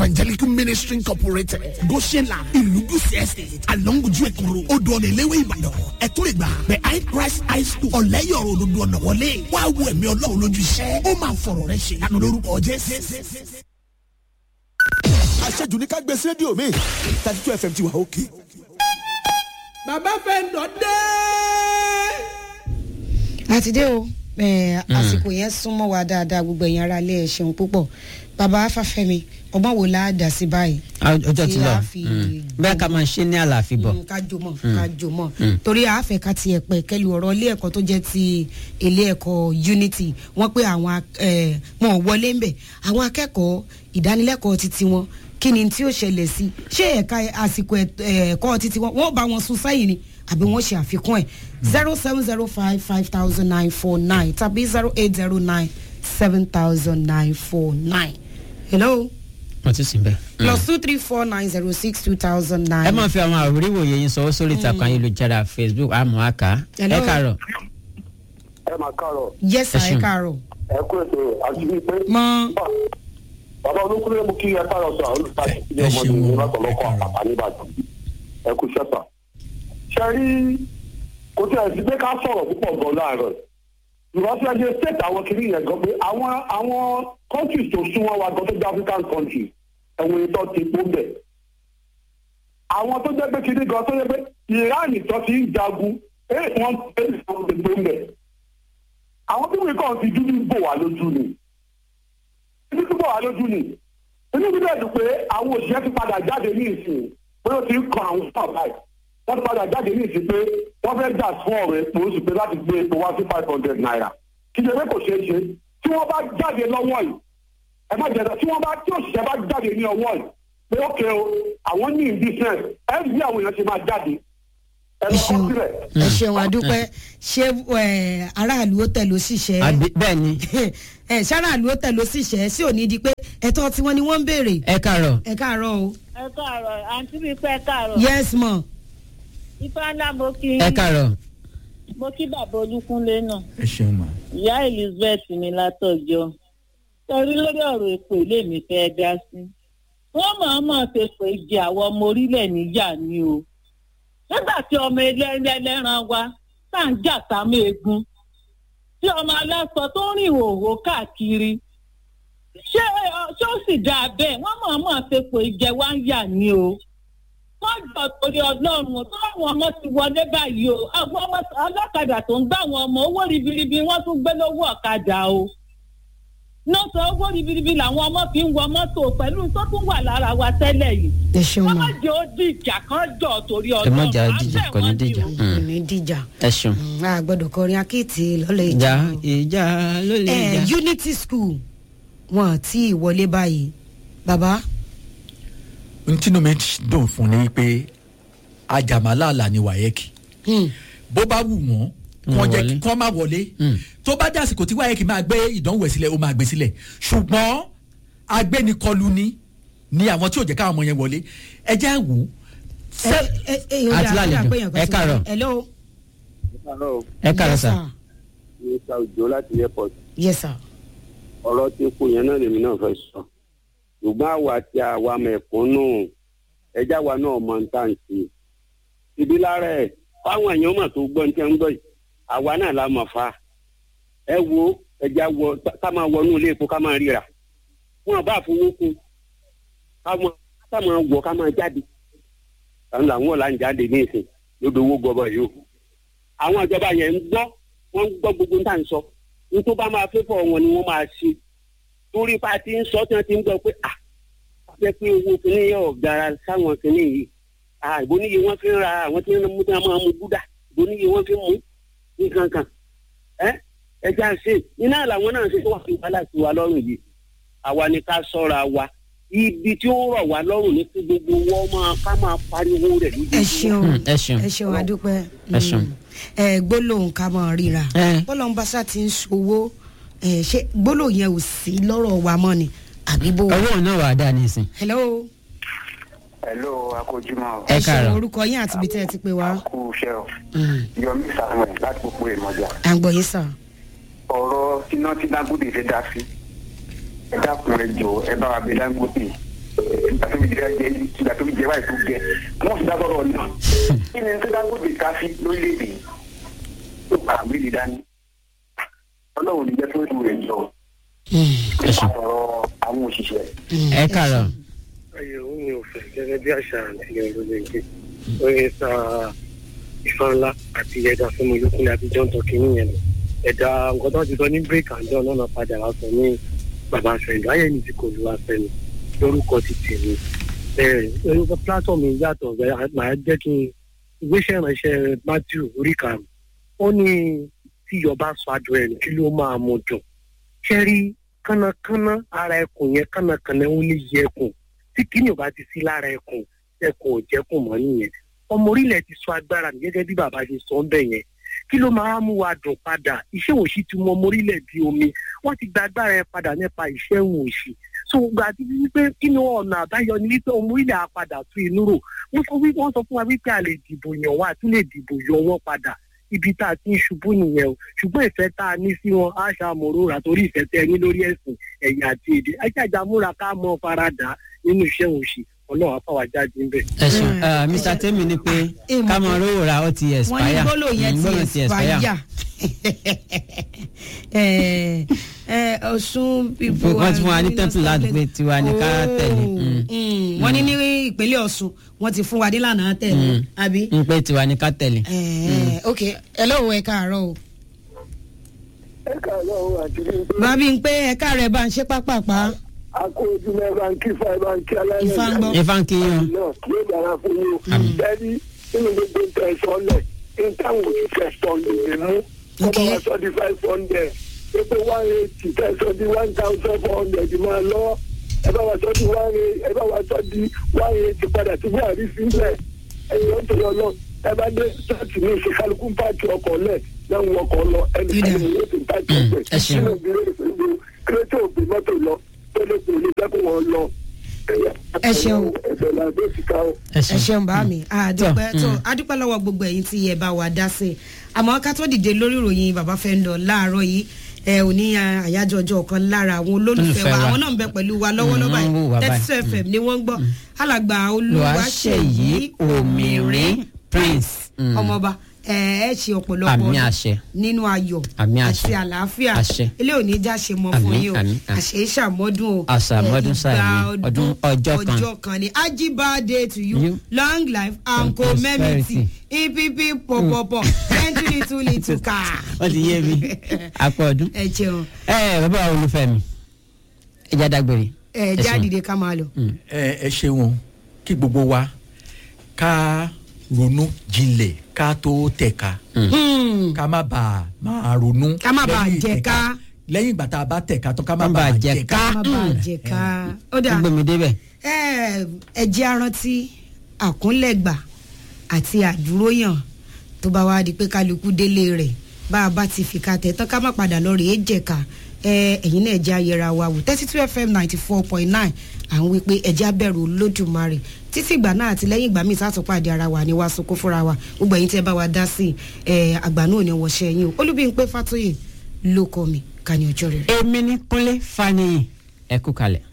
evangelical ministry incorporated goshenla ìlúgùsì estate alonguju ekuru odò ọ̀nà ìléwé ìbàdàn ẹ̀tún ìgbà behind christ high school ọ̀lẹ́yọ̀rọ̀ òdodo ọ̀nà wọlé wàá wo ẹ̀mí ọlọ́run lójú iṣẹ́ ó máa fọ̀rọ̀ rẹ ṣe lánàá lórúkọ jésù. àṣejù ní ká gbé sí rédíò mi thirty two fm ti wà òkè. bàbá fẹ́ǹdọ̀ dé. àti dé o ẹ, àsìkò yẹn súnmọ́ wa dáadáa gbogbo ẹ̀yin ará ilé ẹ̀ ṣeun púpọ̀ bàbá afáfẹ́mi ọgbọ́n wo la dà sí báyìí. ọjọ́ ti Tí lọ a fi bẹ́ẹ̀ ká máa ṣe ní àlàáfíà bọ̀ Mm, ká jò mọ̀ ká jò mọ̀ torí àáfẹ́ ká tiẹ̀ pẹ̀ kẹ́lu ọ̀rọ̀ ilé ẹ̀kọ́ tó jẹ́ ti ilé ẹ̀kọ́ unity wọ́n pé àwọn ak- eh, wọn ò wọlé ń bẹ̀ àwọn akẹ́kọ̀ọ́ ìdánilẹ́kọ̀ọ́ titi wọn kí ni tí ó ṣẹlẹ̀ sí ṣé ẹ̀ka àsìkò ẹ̀- ẹ̀kọ́ titi wọn wọ́n bá wọn sún sẹ́yìn ni àbí wọ́n ṣe àfikún ẹ̀ zero seven zero five five thousand nine four nine tàbí zero eight zero nine seven thousand nine four nine hello wọ́n ti sìn bẹ́ẹ̀. plus two three four nine zero six two thousand nine. ẹ máa fi àwọn àríwòye yín sọ sórí ìtàkùn ayélujára facebook àmọ́ àká Hello. ẹ kàárọ̀ ẹ máa káàárọ̀ yes sir Ẹ ẹ ṣeun. káàárọ̀. ẹ kú ètò àti wípé. mọ bàbá olókùnrin mú kí ẹ káàárọ̀ sọ àwọn olùkọ́ àti ilé Ẹ ọmọdé ṣeun. ní látọ̀lọ́kọ̀ àpàtà nìbàdàn ẹ kú sẹ́pà. ṣe rí kò tí ẹ sì pé ká sọ̀rọ̀ púpọ̀ gan láàárọ̀ ìrọ̀sí ẹgbẹ́ state àwọn kiri yẹn gan pé àwọn àwọn countries tó súnmọ́ wa gan tó jẹ́ african countries ẹ̀wọ̀n ìtọ́ ti pọ̀ bẹ̀. àwọn tó jẹ́ pé kiri gan tó jẹ́ pé iran tó ti ń jagun ẹ̀ wọ́n tẹ̀lé àwọn tó pọ̀ bẹ̀. àwọn tó wí kàn ti dúdú bò wá lójú ni ibi tó bọ̀ wá lójú ni inú bí bẹ́ẹ̀ dùn pé àwọn òṣìṣẹ́ ti padà jáde ní ìsìn pé ó ti ń kan àwọn fún àbáyé wọ́n ti padà jáde ní ìsìn pé wọ́n fẹ́ jà fún ọ̀rọ̀ epo oṣù pé láti gbé epo wá sí five hundred naira kí ṣe pé kò ṣeé ṣe tí wọ́n bá jáde lọ́wọ́ yìí ẹ má jẹ́ tí wọ́n bá tí òṣìṣẹ́ bá jáde ní ọwọ́ yìí pé ókè o àwọn ní business ẹ bí àwọn èèyàn ṣe máa jáde ẹ ẹ lọ kọ́ ṣeun sílẹ̀. ẹ ṣeun àdúpẹ́ ṣé ẹ, aráàlú ó tẹ̀ ló sì ṣẹ́ Àbí- bẹ́ẹ̀ ni ẹ ṣáráàlú ó tẹ̀ ló sì ṣẹ́ sí òní di pé ẹ̀tọ́ tí wọ́n ni wọ́n ń béèrè ẹ kàárọ̀ ẹ káàárọ̀ o ẹ káàárọ̀ àǹtí mi pẹ́ káàárọ̀ yes mọ̀ ifá ńlá mo kí ẹ kàárọ̀ mo kí bàbá olúkúnlé náà ẹ ṣeun mà. ìyá elizabeth mi látọjọ́ torí lórí ọ̀rọ̀ èpò ilé mi fẹ́ dá sí wọ́n mọ̀ọ́mọ̀ ṣe pé jẹ àwọn ọmọ orílẹ̀ níjà ni o nígbà tí ọmọ ẹlẹ́ran wa tá à ń jà sámú egun tí ọmọ aláṣọ tó ń rìn òwò káàkiri ṣé ọ- ṣé ó sì dáa bẹ́ẹ̀ wọ́n mọ̀ọ́mọ̀ ṣe pé jẹ wá ń yà ni o wọ́n jọ torí ọlọ́run tó àwọn ọmọ ti wọlé báyìí o àwọn ọmọ ọlọ́kadà tó ń gbá àwọn ọmọ owó ribiribi wọ́n tún gbé lówó ọ̀kadà o náà sọ owó ribiribi làwọn ọmọ fi ń wọ mọ́tò pẹ̀lú tó tún wà lára wa tẹ́lẹ̀ yìí ẹ ṣeun wọ́n mọ̀ má jẹ́ ó dìjà kan jọ torí ẹ ọlọ́run má jà á á dìjà bẹ̀ kò ní wọ́n dìjà o. Mm. ní dìjà ẹ ṣeun Mm, a gbọ́dọ̀ kọrin akéètì lọ́lẹ̀ ìjà ìjà ìjà ló lè ẹ jà. unity school wọn àti ìwọlé báyìí bàbá n tínú mi dùn fún ni pé ajàmálàlà ni wáyẹ́kì hmm, bó bá wù wọ́n Wọ́n wọ́n jẹ́ wọlé. kí wọ́n má wọlé Mm. tó bá jásìkò tí wáyẹ́kì máa gbé ìdánwò ẹ̀ sílẹ̀ ó máa gbé sílẹ̀ ṣùgbọ́n agbẹ́nikọlu ni ni àwọn tí ò jẹ́ káwọn ọmọ yẹn wọlé ẹ jẹ́ wò ó. ẹ ẹ ẹ ó Àti dà- ó dà lálejò. pé èèyàn kan Ẹ ti káàárọ̀. wọlé. hello ẹ kàárọ̀ Yes, sà sir. mr ojo láti airport yes sir ọ̀rọ̀ tí kò yẹn náà lèmi náà fẹ́ sọ ṣùgbọ́n àwa tí àwa mẹ̀kúnnù ẹja wa náà mọ ń tà ń sí ibi lára ẹ̀ fáwọn èèyàn mà tó gbọ́ ní tẹ́ ń gbọ́ yìí àwa náà la mọ̀ fa ẹ wo ẹja wọ ká máa wọnú ilé epo ká máa ríra wọn bá fowó kún ká máa ká máa wọ ká máa jáde àwọn làwọn ọ̀la ń jáde ní ìsìn lódò owó gọbọ yìí o àwọn ìjọba yẹn ń gbọ́ wọ́n ń gbọ́ gbogbo ń tà ń sọ nítorí bá máa fẹ́ fọ́ wọn ni wọ́n máa ṣe torí pa ti ń sọ tí wọ́n ti ń gbọ́ pé à jẹ́ pé owó kìíní yóò gara sáwọn kìíní yìí à ìbò níye wọ́n fi ń ra àwọn tí wọ́n mú tí wọ́n máa mú gúdà ìbò níye wọ́n fi ń mú nǹkan kan ẹ ẹja ṣe iná làwọn náà ṣe tó wà fi wàhálà sí wa lọ́rùn yìí àwa ni ká sọ́ra wa ibi tí ó rọ̀ wá lọ́rùn ní kí gbogbo wọn máa ká máa pariwo rẹ̀ ẹ ṣeun Mm, ẹ ṣeun ẹ ṣeun adúpẹ́ Ẹ ṣeun. ẹ gbólóhùn ká mọ̀ ríra Ẹ. bọ́lọ́n bá sá ti ń ṣòwò ẹ ṣe gbólóhùn yẹn ò sí lọ́rọ̀ wa mọ́ ni àbí bó. owó náà wà á dà nísìn hello hello akójúmọ́ Ẹ ẹ ṣeun káàárọ̀. orúkọ yín àti ibi tẹ́ ẹ ti pè wá. kú iṣẹ́ o Mm, yọmí samuel láti gbogbo ìmọ̀jà à ń gbọ́ yín sàn. ọ̀rọ̀ tíná tí dangote fẹ́ dá sí ẹ dákun ẹ jọ ẹ bá wa bẹ dangote ẹ nàìjíríà jẹ ìgbà tó fi jẹ báyìí tó jẹ wọn sì dábọ̀ rọ̀ náà kí ni tó dágbòde ká sí lórílẹ̀‐èdè yìí tó pa àgbélé dání ọlọ́run ní jẹ́ tó ń rẹ̀ jọ nípa ọ̀rọ̀ àwọn òṣìṣẹ́. ẹ kàrọ̀ ayé òun ni ò fẹ́ gẹ́gẹ́ bí àṣà àti ọ̀rọ̀ lè gbé orin sa ìfà ńlá àti ẹ̀dá fúnmi olókùnrin àti john tọ́kì nìyẹn lọ ẹ̀dá nǹkan tó ti sọ ní break and down lọ́nà padà wá sọ ní bàbá àfẹ́yìn ayé ni ti kò lu àfẹ́yìn lórúkọ ti tèmi orúkọ platform yìí yàtọ̀ màá jẹ́ kí n ìgbésẹ̀ ìránṣẹ́ matthew orí karùn-ún ó ní tí ìjọba sọ àjọ ẹ̀ kí ló máa mú dùn ṣẹ́rí kánnakánná ara ẹkùn yẹn kánnakánná ó ní yẹ ẹkùn tí kíni ò bá ti sí lára ẹkùn ẹkùn ò jẹkùn mọ́ nìyẹn ọmọ orílẹ̀ ti sọ agbára mi gẹ́gẹ́ bí bàbá ṣe sọ ń bẹ̀ yẹn kí ló máa mú wa dùn padà iṣẹ́ òṣì ti mọ ọmọ orílẹ̀ bí omi wọ́n ti gba agbára yẹn padà nípa iṣẹ́ òun òṣì so gbà tí wípé kí ni ọ̀nà àbáyọ ni wípé ọmọ orílẹ̀ á padà tún inú rò wọ́n sọ wípé wọ́n sọ fún wa wípé a lè dìbò yàn wá àti lè dìbò yọ wọ́n padà ibi tá a ti ń ṣubú nìyẹn o ṣùgbọ́n ìfẹ́ tá a ní sí wọn á ṣàmúrò rà torí ìfẹ́ tẹ́ ẹ ní lórí ẹ̀sìn ẹ̀yà àti èdè ajájà múra ká mọ́ faradà nínú iṣẹ́ òṣì ọlọ́run afáwà jáde ńbẹ̀. ẹ ṣeun Eh, mr temi ni pé ká mọ rówó ra ó ti wọ́n expire ní gbólò yẹn Mm, ti gbólóhùn expire ẹ ẹ ọ̀ṣun pipo wọ́n ti fún wa ní tẹ́ḿpìlì ládùúgbò tiwa ní ká tẹ̀lé Mm. wọ́n ní ní ìpínlẹ̀ ọ̀ṣun wọ́n ti fún wa nílànà tẹ̀lé àbí. ń pé tiwa ní ká tẹ̀lé. Eh, ok ẹ lọ́wọ́ ẹ káàárọ̀ o ẹ káàárọ̀ o àti bí bàbí ń pé ẹ káàárọ̀ ẹ bá ń ṣe pápápá a kó ojúmọ́ ẹ bá ń kí fa ẹ bá ń kí aláìlẹ̀ Ifá ń gbọ́. ifá ń kí yín o. náà yóò dára fún yín o bẹ́ẹ̀ni nínú gbogbo nǹkan ẹ̀sọ́ lẹ̀ ní táwọn òṣìṣẹ́ sọ lè mú wọ́n bá wa sọ di five hundred pépé one eighty tẹ̀sán di one thousand four hundred máa lọ ẹ bá wa sọ di one eight ẹ bá wa sọ di one eighty padà tí buhari sílẹ̀ ẹ̀yìn ọ̀tọ̀ yọ lọ ẹ bá dé ṣọ́ọ̀tì ní ìṣe kálukú ń pààkì ọkọ̀ lẹ̀ lẹ́hìn ọkọ̀ lọ ẹnì kan ní yóò ti ń pààkì ọkọ̀ ẹ ṣeun. nínú ìbílẹ̀ ìṣèlú kírẹ́tì òbí mọ́tò lọ tó lè pè ní jẹ́kùn wọn lọ. Ẹ ṣeun. ẹ̀sẹ̀ làbẹ́ ti ká o. ẹ ẹ ṣeun. ṣeun bá mi àdúpẹ́ Tọ́, tó mm. adúpẹ́ lọ́wọ́ gbogbo ẹ̀yin tí ẹ bá wa dá sí i àmọ́ ká tó dìde lórí ìròyìn bàbá fẹ́ ń lọ láàárọ̀ yìí ẹ ò ní ah, àyájọ́ ọjọ́ kan lára àwọn olólùfẹ́ Olólùfẹ́ wa wa. àwọn náà ń bẹ pẹ̀lú wa lọ́wọ́lọ́wọ́ Mm, wọ́n wò wá báyìí báyìí. thirty two fm ni wọ́n ń gbọ́ alàgbà olúwaṣeyí Olúwaṣeyí Òmìrìn Prince. Mm. ọmọọba ẹ ẹ ṣe ọ̀pọ̀lọpọ̀ Àmì ọdún àṣẹ. nínú ayọ̀ Àmì àṣẹ. àti àlàáfíà Àṣẹ. ilé òní já ṣe mọ fún Àmín, yín o àmín, àmín. àṣẹ ìṣàmọ́dún o Àṣàmọ́dún ẹ, sáà ìgbà ni ọdún ọjọ́ kan. ọjọ́ kan ni ajibade to you, You. long life and And community prosperity. epp pọpọpọ twenty little little car. wọ́n ti yé mi apọ̀ ọdún. ẹ jẹun ẹ bàbá olùfẹ́ mi ẹ já dágbére. ẹ ṣeun. jáde ká máa lọ. ẹ ẹ ṣeun kí gbogbo wa ká ronú jinlẹ̀ ká tó tẹ̀ka Hmm. ká má bàa máa ronú. Ká má bàa lẹ́yìn jẹ ìtẹ̀ka. ká. lẹ́yìn ìgbà tá a bá tẹ̀ka tán ká má Má bàa bàa jẹ jẹ ká. ká. má bàa jẹ ká. ó ó dà gbé mi débẹ̀. ẹ ẹ jẹ́ arántí àkúnlẹ̀gbà àti àdúróyàn tó bá wá di pé kálukú délé rẹ̀ bá a bá ti fìkà tẹ̀ tán ká má padà lọ rèé jẹ̀ka ẹ ẹ̀yin náà ẹ̀jẹ̀ ayẹra wa wò thirty two fm ninety four point nine à ń wí pé ẹ̀jẹ̀ abẹ́rù olódùmarè títí ìgbà náà àti lẹ́yìn ìgbà míì sátúpàdé ara wa ni wàá sunkún fúnra wa gbogbo ẹ̀yin tẹ́ bá wa dá sí ẹ àgbà náà ni wọ́ṣẹ́ yín o olúbíyìn pé fàtóyè ló kọ́ mi ká ní ọjọ́ rere. èmi ní kúnlé faniyi ẹ kú kalẹ̀.